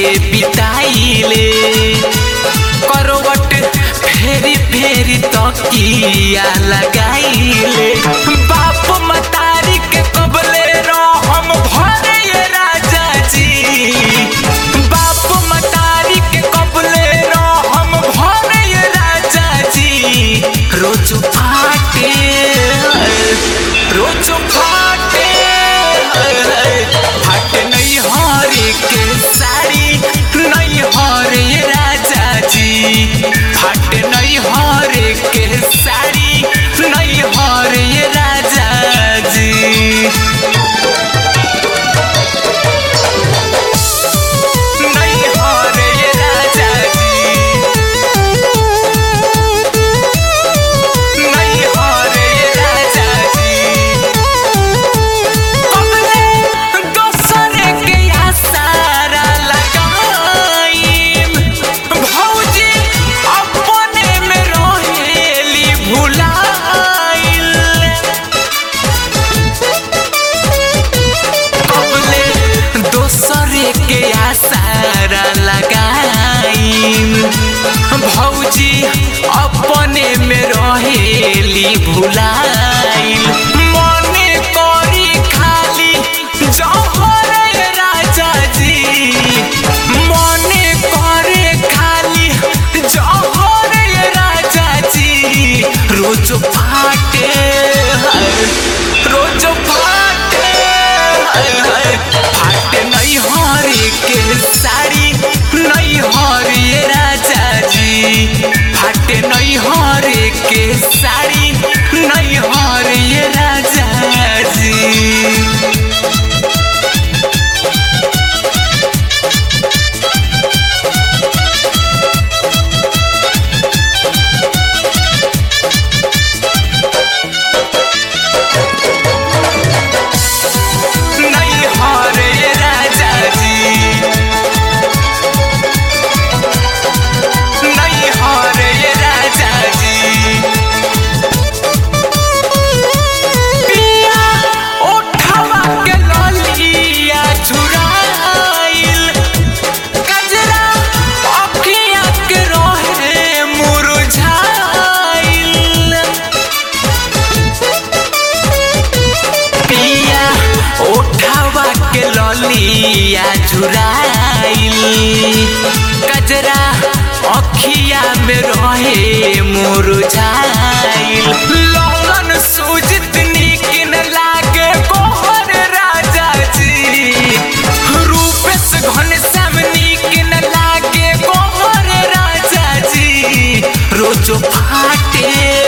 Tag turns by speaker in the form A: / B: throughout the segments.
A: बिताइले करवट फेरी फेरी तकिया लगाइले बाप मतारी के कबले हम भरे ये राजा जी बाप मतारी के कबले हम भरे ये राजा जी रोज फाटे रोज फाटे फाटे नहीं हरे के साड़ी नहीं हरे राजा जी फाटे नहीं हरे के साड़ी नहीं हरे राजा जी नहीं हरे राजा जी नहीं हरे राजा जी कबले दोसरे के आसारा लगाईम भौजी अपने में रहेली भुलाइल कबले दोसरे के आसारा लगाईम भौजी अपने में रहेली भुलाइल मने करी खाली जहर राजा जी मने करे खाली जहर राजा जी रोज फाटे रोज फाटे फाटे नहीं हरे के साड़ी नहीं हरे राजा जी फाटे नहीं हरे के साड़ी नहीं हरे राजा जी नहीं हरे राजा जी नहीं हरे राजा जी पिया उठवा के ललिया चुराइल गजरा अखिया के रहे मुरझाइल पिया उठावा के ललिया झुराइल कजरा अखिया में रहे मुरझाइल लौलन सूझत निकिन लागे कोहर राजा जी रूपेश घनश्याम निकिन लागे कोहर राजा जी रोज फाटे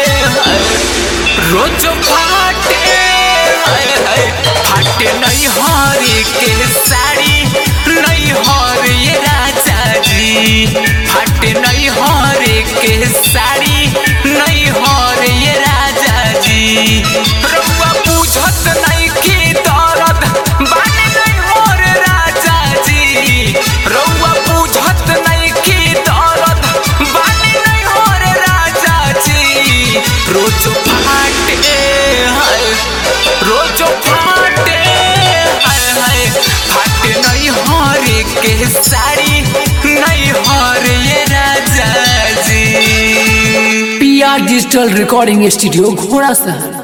A: रोज फाटे हाय हाय फाटे नहीं हरे के साड़ी नहीं हरे राजा जी फाटे नहीं हरे के साड़ी नहीं हरे राजा जी रउआ बुझत नहीं की दर्द बानी नहीं हरे राजा जी रउआ बुझत नहीं की दर्द बानी नहीं हरे राजा जी रोज फाटे हाय रोज फाटे हाय हाय फाटे नहीं हरे के साड़ी नहीं हरे राजा जी
B: P R digital recording studio घोड़ा सा